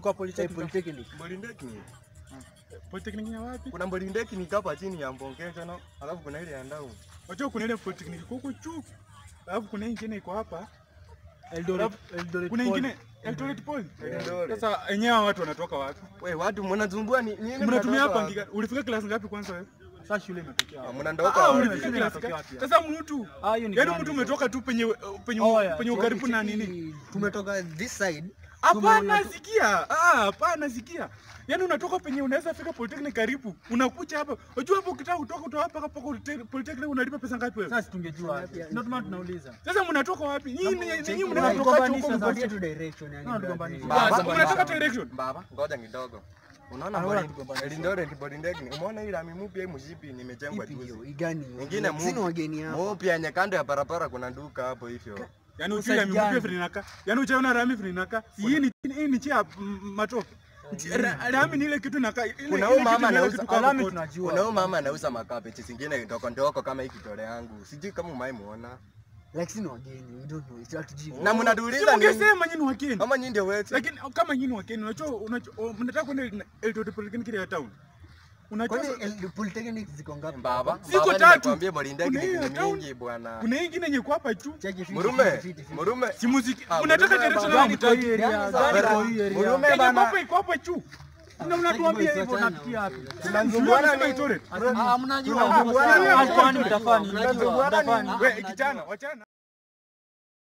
ulikuwa polytechnic. Polytechnic. Polytechnic. Polytechnic ya wapi? Kuna Polytechnic hapa chini ya Mbongezo no, alafu kuna ile ya Ndau. Wajua kuna ile polytechnic huko juu. Alafu kuna ingine iko hapa. Eldoret, Eldoret. Kuna Poly. ingine Eldoret Poly. Eldoret. Sasa enyewe hawa watu wanatoka wapi? We, watu mnasumbua ni nini? Mnatumia mnatoka hapa wapi? ngika. Ulifika class ngapi kwanza wewe? Sasa shule imetokea. Ah, wapi? Mnandoka Ah, wapi? ulifika shule class inatokea ngapi? wapi? Sasa mtu Ah, hiyo ni Yaani grand mtu hizo. umetoka tu penye penye Oh, yeah. penye ukaribu na nini? Cheki, Tumetoka this side. Hapana, Tumeona tu- sikia. Ah, hapana, sikia. Yaani unatoka penye unaweza fika Polytechnic karibu. Unakuja hapa. Unajua hapo ukitaka kutoka kutoka hapa mpaka Polytechnic Polytechnic unalipa pesa ngapi wewe? Sasa tungejua. Ndio maana tunauliza. Sasa mnatoka wapi? Nyinyi nyinyi Cheki, mnatoka tugombanisha huko sasa. Tupatie mkoa. tu direction yani. No, brother. tugombanisha. Baba, Sasa mnataka direction. Baba, ngoja kidogo. Unaona Anaona Poly- tugombanisha. Eldoret Polytechnic. Umeona ile lami mpya hii mshipi imejengwa Ipi hiyo? juzi. Igani hiyo? Ingine Sina mu- wageni hapa. Mpya yenye kando ya barabara kuna duka hapo hivyo. Yaani Sasa ujui ya mimupia gani? vile inakaa. Yaani uchaona rami vile inakaa. Si hii ni hii ni chia mm, matope. Ra- Rami ni ile kitu inakaa. ile- Kuna ile huyu kitu mama ni ile anauza- kitu kama Alami koti. tunajua. Kuna huyu mama anauza makabeji zingine ndogo ndogo kama hii kitole yangu. Sijui kama umewahi muona. Like sina wageni. We don't know. It's hatujui. Na Si mnatuuliza nini? mungesema nyinyi wakeni. Kama nyinyi ndio wetu. Lakini kama nyinyi wakeni unajua unajua oh, mnataka kwenda Eldoret Polytechnic ile ya town. Unajua Kwani El- Polytechnic ziko ngapi? Baba, Ziko baba tatu. nimekwambia Polytechnic Kuna hiyo ni town. mingi bwana. kuna hii ingine yenye kwa hapa juu. Cheki fiti, Murume, fiti, fiti, fiti. murume. Si muziki. Ah, Unataka Murume direction baba. gani Kwa hii mtaki? area, Sasa, gari kwa hii area. Murume Yenye bana. kwa hapa iko hapa juu. Na unatuambia hivyo Sana. natukia wapi? Tunazunguana Tunasema nini? Eldoret. Ah, mnajua. Tunazunguana Ah, nini? kwani mtafani, mnajua. Tunazunguana nini? Mtafani. Wewe kijana, wachana.